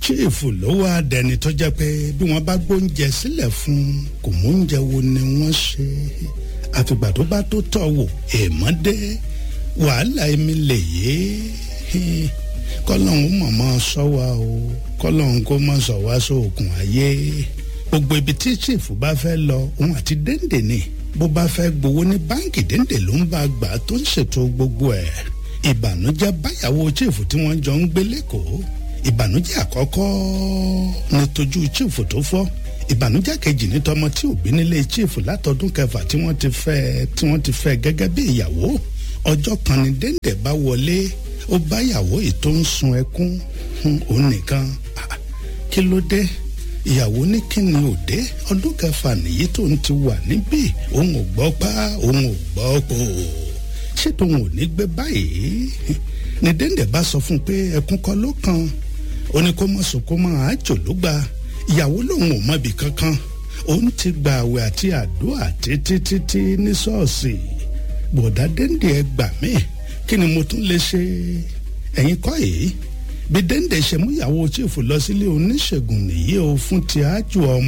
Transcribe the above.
chiefu ló wá dẹni tó jẹ́ pé bí wọ́n bá gbóúnjẹ sílẹ̀ fún un kò mú oúnjẹ wo ni wọ́n ṣe àfìgbà tó bá tó tọ̀ wò èèmọ́ dé wàhálà èmi lè yé kọ́lọ́hún mọ̀mọ́ sọ wa o kọ́lọ́hún kó mọ̀ sọ wá sóògùn ayé gbogbo ibi tí chiefu bá fẹ́ lọ òun àti déńdé ni bó bá fẹ́ gbowó ní báǹkì déńdé ló ń bá gbà tó ń ṣètò gbogbo ẹ̀ ìbànújẹ́ báyàwó chiefu tí wọ́n jọ ń gbé lẹ́kọ̀ọ́ ìbànújẹ́ àkọ́kọ́ ní tójú chiefu tó fọ́ ìbànújẹ́ kejì ní tọmọ tí òbí nílé chiefu látọdún kẹfà tí wọ́n ti fẹ́ tí wọ́n ti fẹ́ gẹ́gẹ́ bí ìyàwó ọjọ́ kan ní déńdé bá wọlé ó bá ìyàwó yìí tó ń sun ẹkún òun nìkan kí ló dé ìyàwó ní kí ni òde ọdún kẹfà nìyí tó ń ti wà níbí òun ò gbọ́ pa òun ò gbọ́ pò ṣé tóun ò ní gbé báyìí ní déńdé bá sọ fún un pé ẹkún kọ́ ló kan ó ní kó mọ̀ sùn kó mọ̀ àjò ló gba ìyàwó lòun ò mọ̀bì kankan òun ti gba àwẹ̀ àti àdúrà títí títí ní ṣọ́ọ̀ṣì bọ̀dá déńdé ẹ gbà mí kí ni mo tún lè ṣe ẹ̀yin kọ́ yìí bí déńdé ṣe mú ìyàwó chiefu lọ sílé oníṣègùn nìyí o fún ti àjò ọmọ.